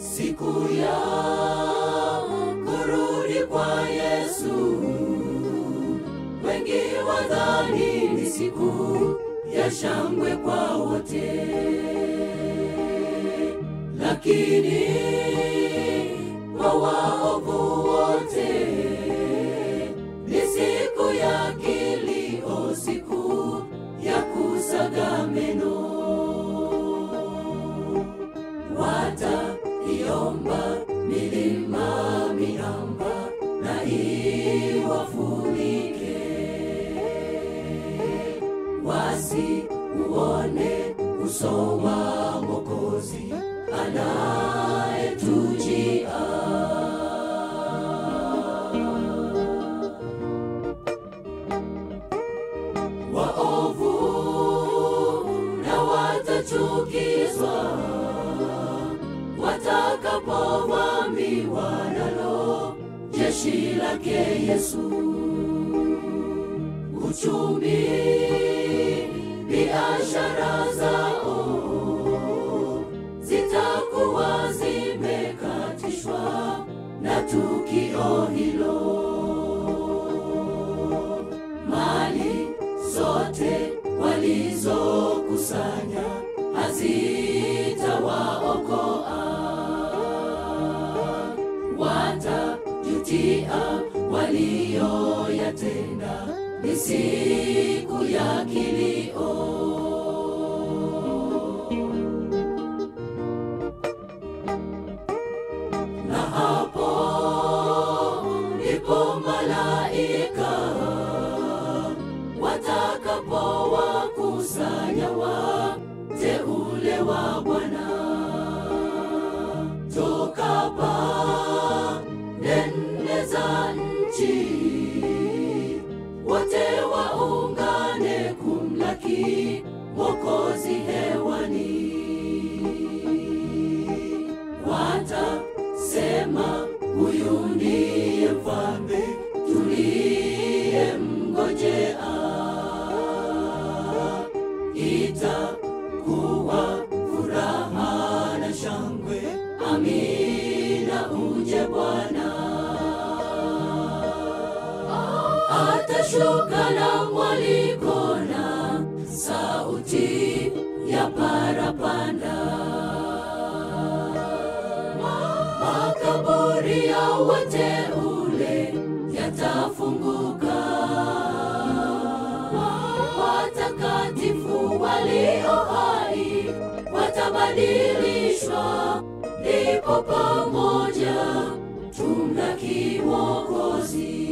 siku ya kurudi kwa Yesu. Wengi wadhani ni siku ya shangwe kwa wote, lakini kwa waovu wote ni siku ya kilio, siku ya kusaga meno. Wataiomba milima, miamba na iwafunike, wasiuone uso wa Mwokozi anayetujia. Waovu na watachukizwa watakapovamiwa nalo jeshi lake Yesu. Uchumi, biashara zao zitakuwa zimekatishwa na tukio hilo. Mali zote walizokusanya hazitawaokoa, watajutia walioyatenda. Ni siku ya kilio. na hapo ndipo malaika watakapowakusanya wateule wa Bwana toka pande nne za nchi, wote waungane kumlaki Mwokozi hewani watasema huyu ndiye mfalme tuliyemngojea. Itakuwa furaha na shangwe, amina, uje Bwana. Atashuka na mwaliko na sauti ya parapanda makaburi ya wateule yatafunguka, watakatifu walio hai watabadilishwa, ndipo pamoja tumlaki Mwokozi.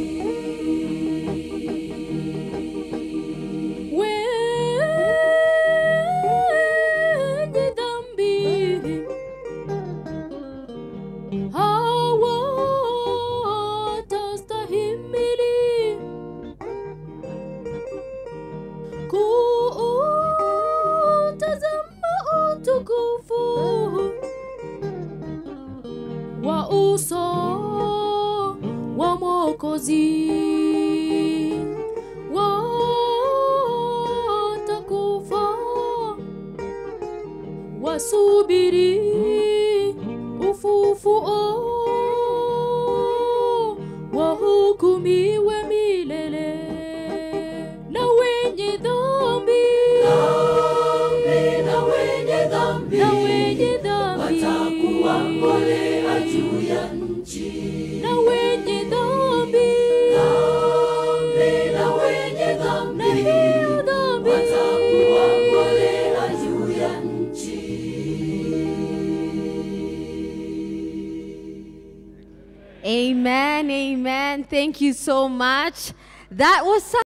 wenye dhambi hawatastahimili kuutazama utukufu wa uso wa Mwokozi watakufa wasubiri ufufuo wahukumiwe milele na wenye dhambi Dhambi na wenye dhambi na wenye dhambi watakuwa mbolea juu ya nchi. na wenye dhambi Dhambi na wenye na dhambi hiyo dhambi watakuwa mbolea juu ya nchi. Amen, amen. Thank you so much. That was such